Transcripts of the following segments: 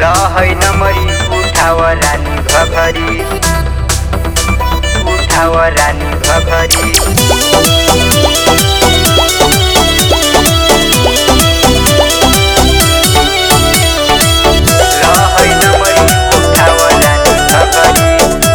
लहै नमरी उठाव रानी घघरी उठाव रानी घघरी लहै नमरी उठाव रानी घघरी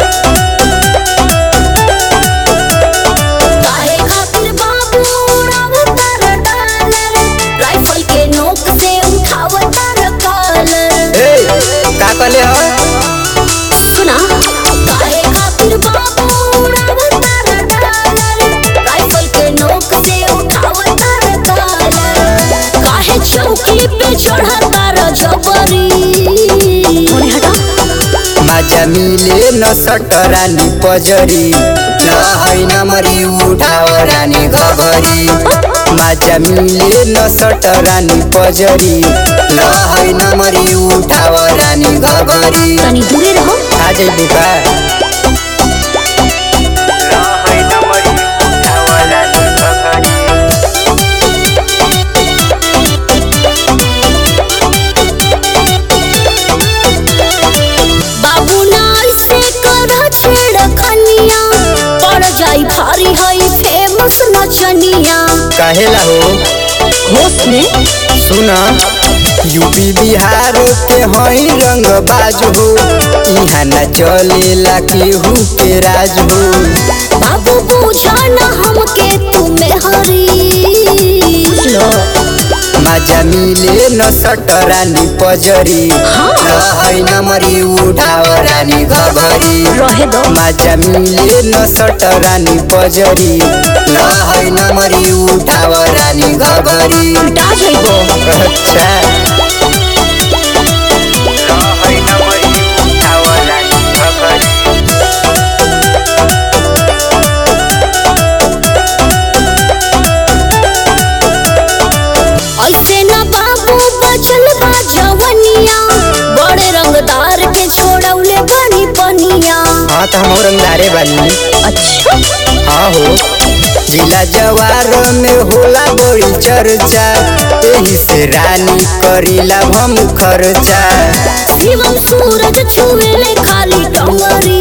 काहे खातिर बाबू उड़ावतार डालर राइफल के नोक से उठावतार कॉलर ए का कहले ह सुना काहे खातिर बाबू उड़ावतार डालर राइफल के नोक से उठावतार कॉलर काहे चौकी पे चढ़तार जबरी मोरे हटा माझा मिले न सटरानी पजरी लहै नमरी उठाव रानी घघरी माझा मिले न सटरानी पजरी लहै नमरी उठाव रानी घघरी तनी दूरे रहो आ जइबू का लहै नमरी उठाव रानी घघरी बाबू नार से कर छेड़ खनिया पड़ जाई भारी हई फेमस नचनिया कहेला हो होश में सुना यूपी बिहार के हई रंग बाज हो इहाँ न चलेला केहू के राज हो बाबू पूछा न हमके तुम्हें हरी लो माझा मिले न सटरानी पजरी रहै नमरी उठाव रानी घघरी रहे दो माझा मिले न सटरानी पजरी रहै नमरी उठाव रानी घघरी उल्टा जाइबो अच्छा रहै नमरी उठाव रानी घघरी ऐसे न बाबू बचल बा जवनिया बड़े रंगदार के छोड़ौले बनी पनिया हाँ तो हम रंगदारे बानी अच्छा हाँ हो जिला जवार में होला बड़ी चर्चा एही से रानी करीला हम खर्चा शिवम सूरज छुएले खाली डोंगरी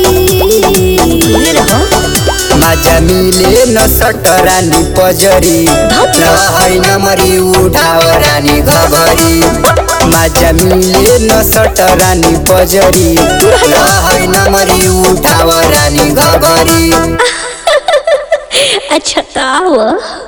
माझा मिले न सटरानी पजरी रहै नमरी उठाव रानी घघरी माझा मिले न सटरानी पजरी रहै नमरी उठाव रानी घघरी अच्छा ताव